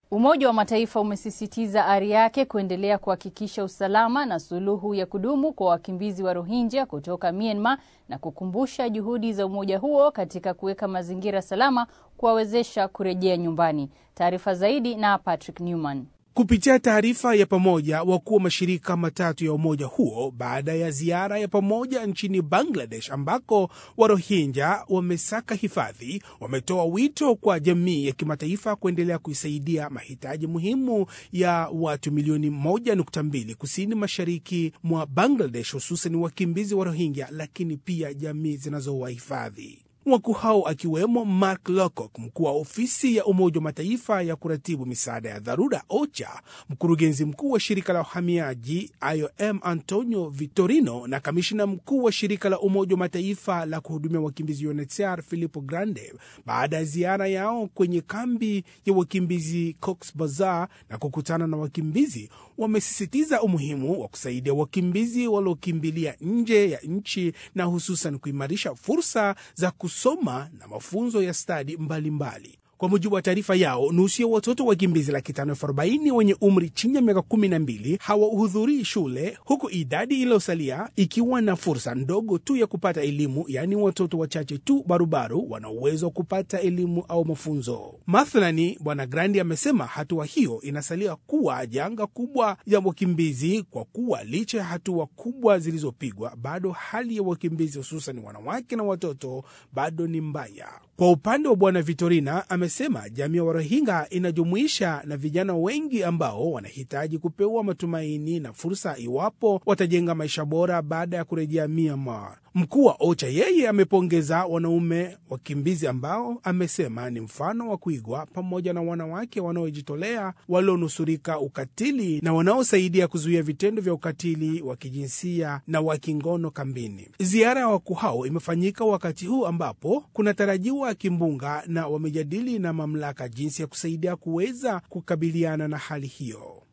Umoja wa Mataifa umesisitiza ari yake kuendelea kuhakikisha usalama na suluhu ya kudumu kwa wakimbizi wa Rohingya kutoka Myanmar na kukumbusha juhudi za umoja huo katika kuweka mazingira salama kuwawezesha kurejea nyumbani. Taarifa zaidi na Patrick Newman. Kupitia taarifa ya pamoja, wakuu wa mashirika matatu ya umoja huo baada ya ziara ya pamoja nchini Bangladesh ambako Warohinja wamesaka hifadhi, wametoa wito kwa jamii ya kimataifa kuendelea kuisaidia mahitaji muhimu ya watu milioni 1.2 kusini mashariki mwa Bangladesh, hususan wakimbizi wa Rohingya, lakini pia jamii zinazowahifadhi. Wakuu hao akiwemo Mark Lowcock, mkuu wa ofisi ya Umoja wa Mataifa ya kuratibu misaada ya dharura OCHA, mkurugenzi mkuu wa shirika la uhamiaji IOM Antonio Vitorino na kamishina mkuu wa shirika la Umoja wa Mataifa la kuhudumia wakimbizi UNHCR Filippo Grande, baada ya ziara yao kwenye kambi ya wakimbizi Cox Bazar na kukutana na wakimbizi, wamesisitiza umuhimu wa kusaidia wakimbizi waliokimbilia nje ya nchi na hususan kuimarisha fursa za kusoma na mafunzo ya stadi mbalimbali. Kwa mujibu wa taarifa yao, nusu ya watoto wakimbizi laki tano elfu arobaini wenye umri chini ya miaka kumi na mbili hawahudhurii shule, huku idadi iliyosalia ikiwa na fursa ndogo tu ya kupata elimu, yaani watoto wachache tu barubaru wana uwezo wa kupata elimu au mafunzo. Mathalani, Bwana Grandi amesema hatua hiyo inasalia kuwa janga kubwa ya wakimbizi kwa kuwa licha ya hatua kubwa zilizopigwa, bado hali ya wakimbizi hususan wanawake na watoto bado ni mbaya. Kwa upande wa Bwana Vitorina amesema jamii ya Warohinga inajumuisha na vijana wengi ambao wanahitaji kupewa matumaini na fursa iwapo watajenga maisha bora baada ya kurejea Myanmar. Mkuu wa OCHA yeye amepongeza wanaume wakimbizi ambao amesema ni mfano wa kuigwa, pamoja na wanawake wanaojitolea walionusurika ukatili na wanaosaidia kuzuia vitendo vya ukatili wa kijinsia na wa kingono kambini. Ziara ya wakuu hao imefanyika wakati huu ambapo kunatarajiwa kimbunga na wamejadili na mamlaka jinsi ya kusaidia kuweza kukabiliana na hali hiyo.